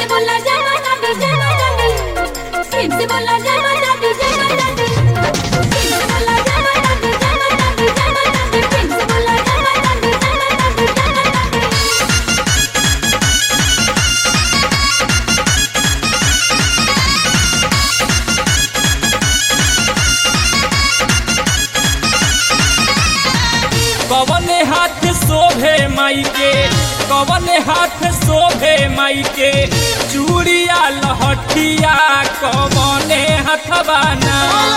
से बोला जय माता दी जय माता दी प्रेम से बोला जय माता दी जय माता दी प्रेम से बोला जय माता दी जय माता दी जय माता दी प्रेम से बोला जय माता दी जय माता दी जय माता दी कवने हाथ शोभे माई के कवने हाथ शोभे माई के चूड़िया लहठिया कवने हथवाना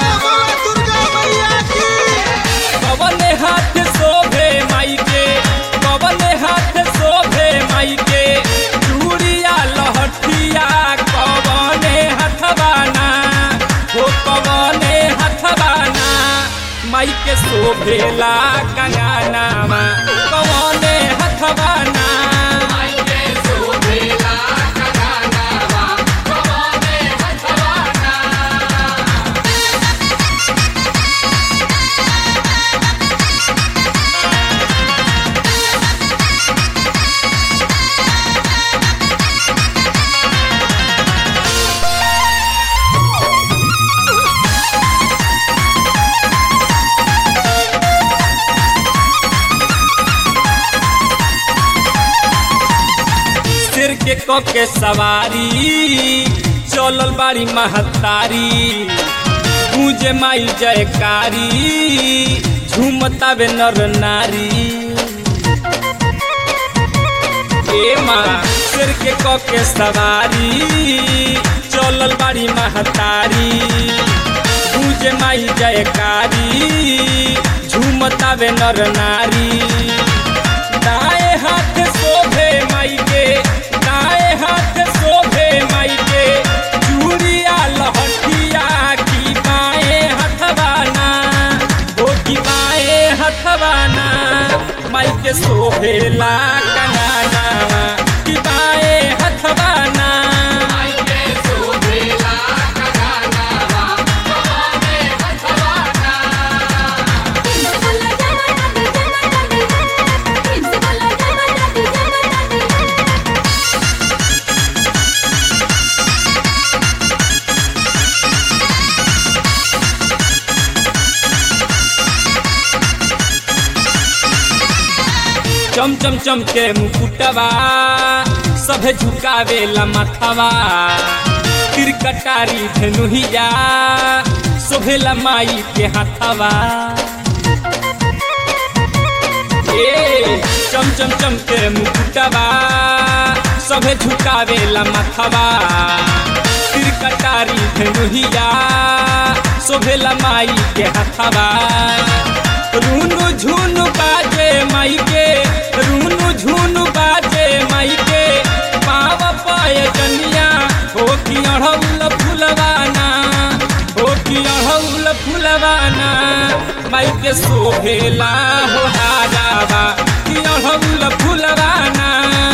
कवने हाथ शोभे माई के कवने हाथ शोभे माई के चूड़िया लहठिया कवने हथवाना हो कवने हथवाना माई के शोभेला कंगानामा कवने हथवाना सिर के क के सवारी चलल बाड़ी महतारी पूजे माई जयकारी झूमतावे नर नारी ए माँ सिर के क के सवारी चलल बाड़ी महतारी पूजे माई जयकारी झूमतावे नर नारी दाएं हाथ शोभे माई के दाएं हाथ शोभे माई के चूड़िया लहठिया की बाएं हथवाना हो की बाएं हथवाना माई के शोभेला कंगाना की बाएं हथवाना प्रेम से बोला जय माता दी जय माता दी प्रेम से बोला जय माता दी जय माता दी चम चम चम के मुकुटवा सभे झुकावेला माथवा तिर कटारी धनुहिया शोभेला माई के हाथवा ए चम चम चम के मुकुटवा सभे झुकावेला माथवा तिर कटारी धनुहिया शोभेला माई के हाथवा रूनु झुनु बाजे माई के रूनु झुनु बाजे माई के पाव पाय जनिया हो कि अढ़ौल फुलवाना हो कि अढ़ौल फुलवाना माई के शोभेला हो हारावा कि अढ़ौल फुलवाना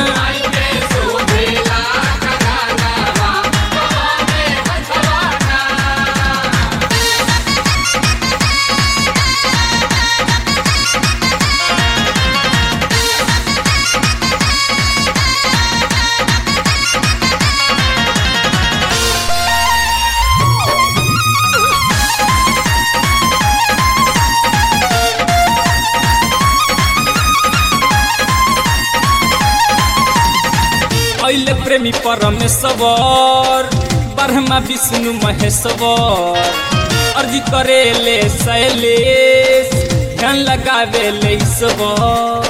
ऐले प्रेमी परमेश्वर ब्रह्मा विष्णु महेश्वर अर्जी करेले शैलेश ध्यान लगावेले ईश्वर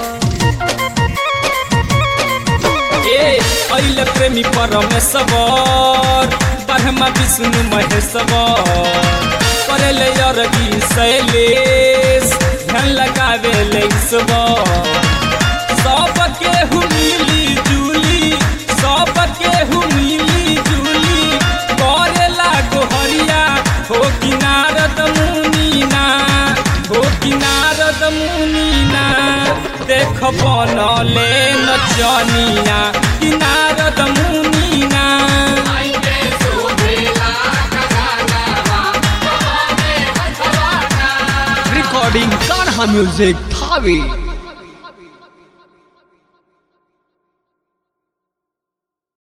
ए ऐले प्रेमी परमेश्वर ब्रह्मा विष्णु महेश्वर करेले अर्जी शैलेश ध्यान लगावेले ईश्वर सबके हु मिली जुली सबके हु मिली जुली करेला गोहरिया हो किनारद मुनीना हो किनारद मुनीना देख बनले नचनिया किनारद मुनीना recording Kanha Music Thavi.